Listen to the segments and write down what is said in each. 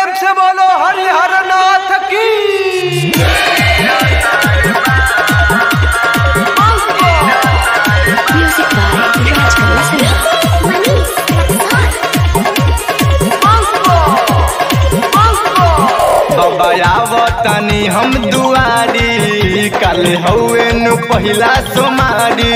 प्रेम से बोलो हरिहर नाथ की Music by Raj बबायावतनी हम दुआरी कल हौवे नु पहिला सोमारी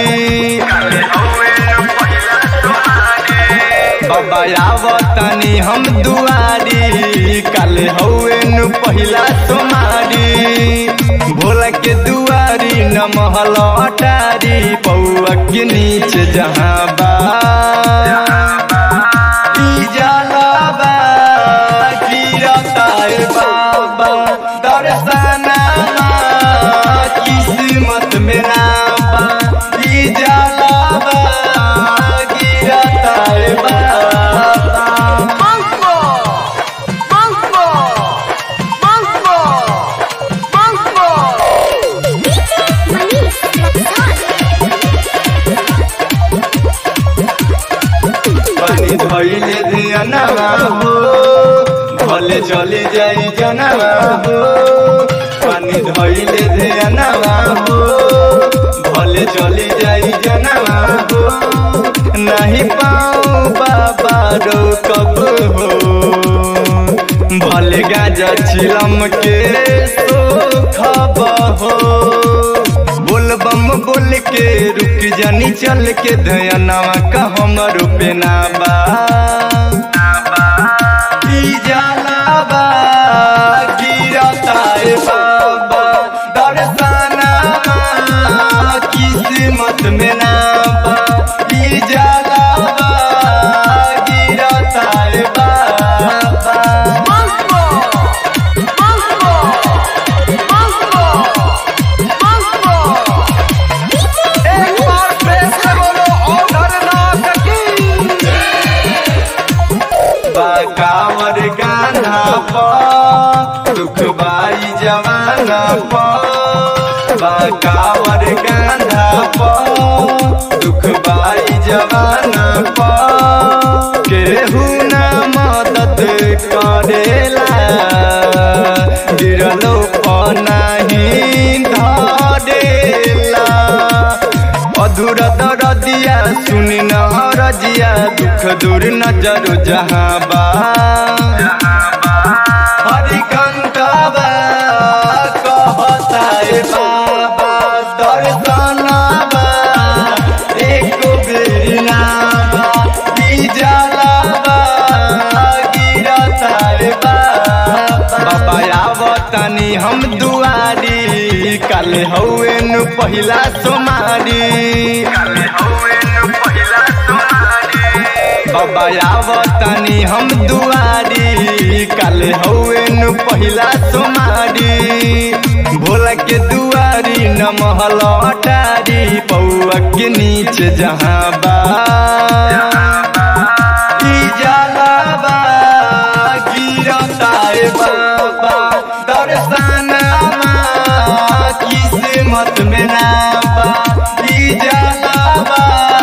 बबायावतनी हम दुआरी कल हौवे नु पहिला सोमारी भोला के दुआरी न महल अटारी पौआ के नीचे जहाँ बा ई जलवा गिरतार बाबा दर्शनमा किस्मत में नाबा ई जलवा गिरतार बाबा पानी धोइले धियानवा हो भले चले जाई जनवा हो पानी धोइले धियानवा हो भले चले जाई जनवा हो नहीं पाऊँ बाबा रोकब हो भले गाजा चिलम के सोखब हो बोल बम बोल के रुक जानी चल के धयनवा का हमर पेना बा ई जलावा गिरता ए बाबा दर्शनमा किस्मत में ना बा ई जलावा गिरता ए बाबा एक बार प्रेम से बोलो हरिहर नाथ की बकावर गाना पर दुख बाई जवाना पर बकावर गाना पर दुख बाई जवाना पर केहू ना मदद करेला गिरलो पर नहीं धरेला अधूरा दरदिया सुनी न रजिया दुख दूर नजर जहाँ बा हरिकंठवा कहता ए बाबा दर्शनवा एक बेरी नावा ई जलवा गिरता ए बाबा बाबा आवतनी हम दुआरी कल हौवे नु पहिला सोमारी बाबा आवतनी हम दुआरी कल हौवे नु पहिला सोमारी भोला के दुआरी न महल अटारी पौआ के नीचे जहाँ बा ई जलवा गिरता ए बाबा दर्शनमा किस्मत में ना बा ई जलवा